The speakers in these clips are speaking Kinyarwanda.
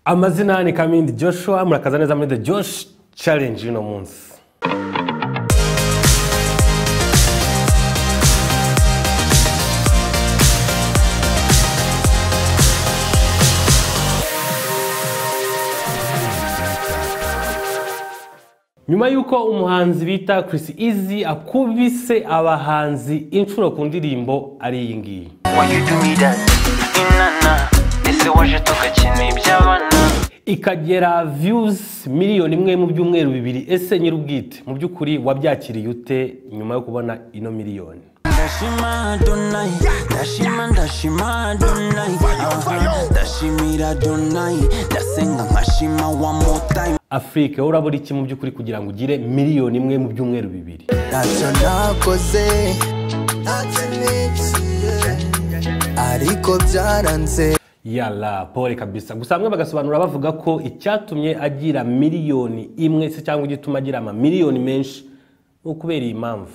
amazina ni kamindi joshua murakaza neza muri the josh challenge y'uno munsi nyuma y'uko umuhanzi bita Chris Easy akubise abahanzi inshuro ku ndirimbo ari iyi ngiyi Why you do me that? Inana, ese waje tugakina iby'abana ikagera views miliyoni imwe mu byumweru bibiri ese nyir'ubwite mu by'ukuri wabyakiriye ute nyuma yo kubona ino miliyoni ndashima donayi ndashima ndashima donayi ndashimira donayi ndasenga nkashima wa motayi afurika wowe urabura iki mu by'ukuri kugira ngo ugire miliyoni imwe mu byumweru bibiri ntacyo nakoze ariko byaranze yara pole kabisa gusa bamwe bagasobanura bavuga ko icyatumye agira miliyoni imwe se cyangwa igituma agira amamiliyoni menshi ni ukubera iyi mpamvu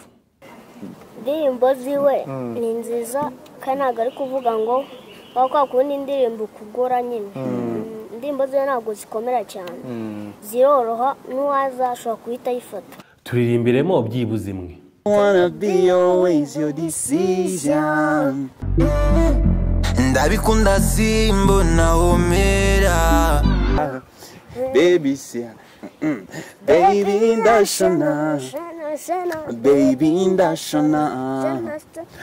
indirimbo ziwe ni nziza kandi ntabwo ari kuvuga ngo waba kwakunda indirimbo ukugura nyine indirimbo ziwe ntabwo zikomera cyane ziroroha n'uwaza ashobora guhita ayifata turirimberemo byibuze imwe wanna be always your decision ndabikunda simbona homera baby sia baby ndashona baby ndashona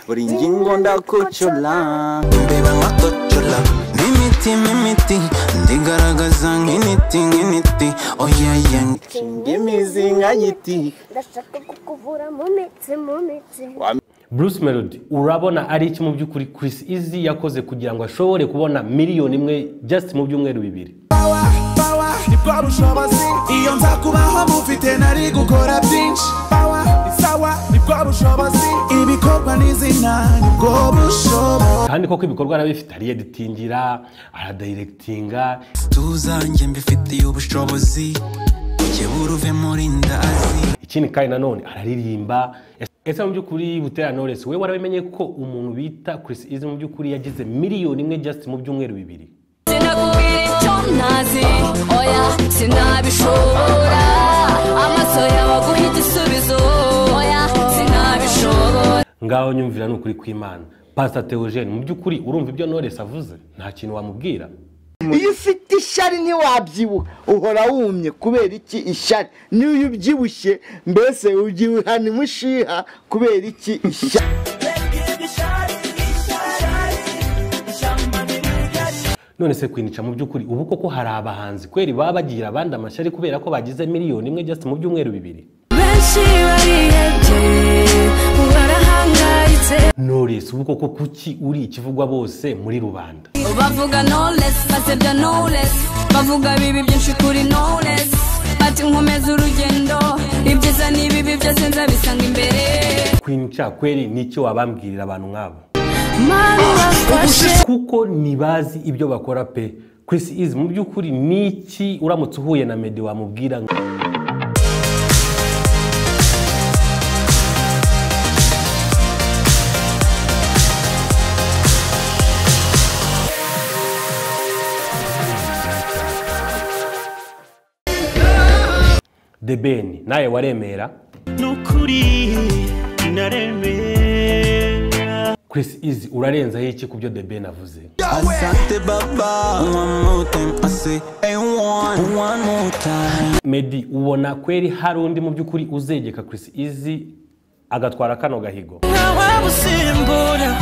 buri ngingo ndakocola mbeba nkakocola mimiti mimiti ndigaragaza nk'initi nk'initi oyeya ngimizi nka giti ndashaka kukuvura mu mitsi mu mitsi bruce melody urabona ari iki mu by'ukuri chris easy yakoze kugira ngo ashobore kubona miliyoni imwe just mu byumweru bibiri iyo nza kubaho mufite nari gukora byinshi Power, ni sawa nibwo bushobozi ibikorwa n'izina nibwo bushobozi kandi koko ibikorwa arabifite ariyeditingira aradayiregitinga tuzanjye mbifitiye ubushobozi jyewe uruve muri ndazi ikindi kandi nanone araririmba ese mu by'ukuri butera knowless we warabimenye ko umuntu bita chris easy mu by'ukuri yagize miliyoni imwe just mu byumweru bibiri sinakubwira icyo ntazi oya sinabishobora amaso yawe aguha igisubizo oya sinabishobora ngaho nyumvira ni ukuri kw'imana pastor theogene mu by'ukuri urumva ibyo knowless avuze nta kintu wamubwira iyo ufite ishari ntiwabyibuha uhora wumye kubera iki ishari n'iyo ubyibushye mbese ubyihana imushiha kubera iki ishari none se kwinica mu by'ukuri ubu koko hari abahanzi kweri baba bagira abandi amashyari kubera ko bagize miliyoni imwe just mu byumweru bibiri benshi barihebye barahangayitse knowless ubu koko kuki uri ikivugwa bose muri rubanda bavuga knowless basebya knowless bavuga bibi byinshi kuri knowless bati nkomeza urugendo ibyiza n'ibibi byose nzabisanga imbere kwinica kweri ni icyo wabambwirira abantu nk'abo mani wafashe kuko ntibazi ibyo bakora pe Chris Easy mu by'ukuri ni iki uramutse uhuye na Meddy wamubwira ngo The Ben nawe waremera nukuri naremera Chris Easy urarenzaho iki ku byo The Ben avuze asante baba one more time i say hey one one more time Meddy ubona kweri hari undi mu by'ukuri uzegeka Chris Easy agatwara kano gahigo ntawamusimbura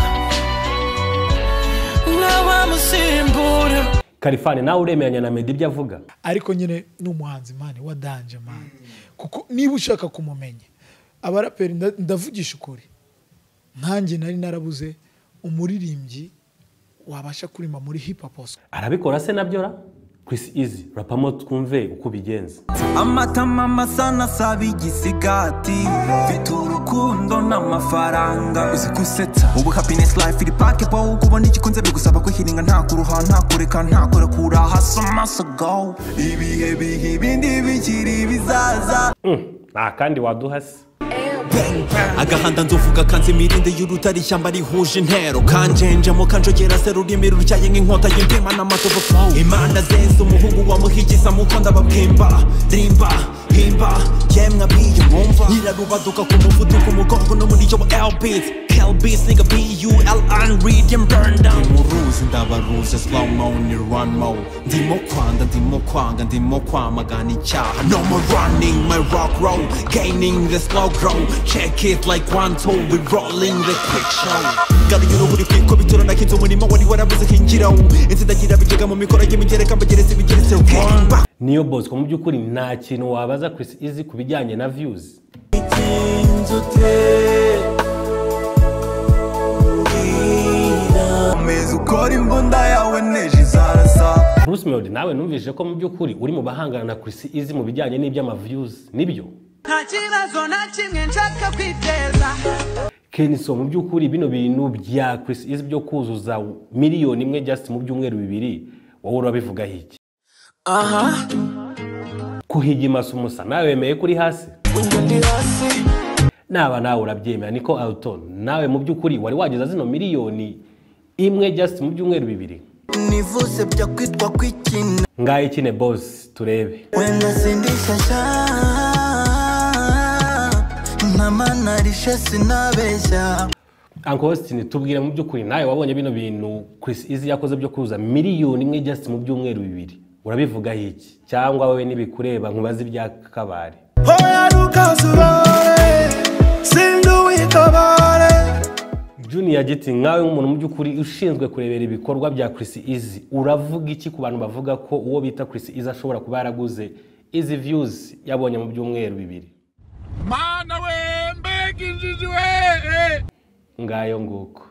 ntawamusimbura Kalifani nawe uremeranya na Meddy ibyo avuga ariko nyine ni umuhanzi mani wadanje mani kuko niba ushaka kumumenya abaraperi nda- ndavugisha ukuri nkanjye nari narabuze umuririmbyi wabasha kuririmba muri hip hop hose arabikora se nabyo ra Chris Easy rapamo twumve uko ubigenza amatama masa nasaba igisigati mfite urukundo n'amafaranga uzi gusetsa ubu happiness life iri pake po uko ubona igikunze bigusaba kwihiringa nta kuruha nta kureka nta kurekura hasi amaso go ibihe biha ibindi bikiri bizaza Mm, nta kandi waduha se Eyo, agahanda nzovuga kanze imirinde y'urutare ishyamba rihuje intero kanjenjemo kanjogera se rurimi rutyaye nk'inkota y'indema n'amatovu imana zenze umuhungu wamuhigisa mu nda babwimba rimba himba yemwe abiyo mwumva nyirarubaduka ku muvuduko umugongo n'umuriyo wa elbit Hellbeast, nigga, B U L and read and burn down. Muruzi ndabaruzi slow mo ni run mo. Ndimo kwanga ndimo kwanga ndimo kwamagana icyaha. No more running my rock roll, gaining the slow grow. Check it like one two, we rolling the quick show. Garuye uruhu rikikubitiro nakinze umurimo wari warabuze hingirawo. Insindagira bijega mu mikoro y'imigereka mbageretse ibigeretse one. Back niyo bosco mu by'ukuri nta kintu wabaza chris izi ku bijyanye na views Meza ukora imbunda yawe neji zarasa bruce melody nawe numvise ko mu by'ukuri uri mu bahangana na chris izi mu bijyanye n'iby'amaviews nibyo nta kibazo na kimwe nshaka kwiteza kenison mu by'ukuri bino bintu bya chris izi byo kuzuza miliyoni imwe just mu byumweru bibiri wowe urabivugaho iki aha kuhigimasa umusa nawe wemeye kuri hasi naba nawe urabyemera niko alton nawe mu by'ukuri wari wageza zino miliyoni imwe just mu byumweru bibiri nivuse bya kwitwa kwikina ngaho ikine bosi turebe wenda sindishashya ntamanarishe sinabeshya uncle austin tubwire mu by'ukuri nawe wabonye bino bintu chris izi yakoze byo kuza miliyoni imwe just mu byumweru bibiri urabivugaho iki cyangwa wowe ntibikureba nkubaze ibya kabari Hoya ntukazubare Sindi uwikabare junior giti nkawe nk'umuntu mu by'ukuri ushinzwe kurebera ibikorwa bya chris izi uravuga iki ku bantu bavuga ko uwo bita chris izi ashobora kuba yaraguze izi views yabonye mu byumweru bibiri mana we mbega injiji we ngayo nguko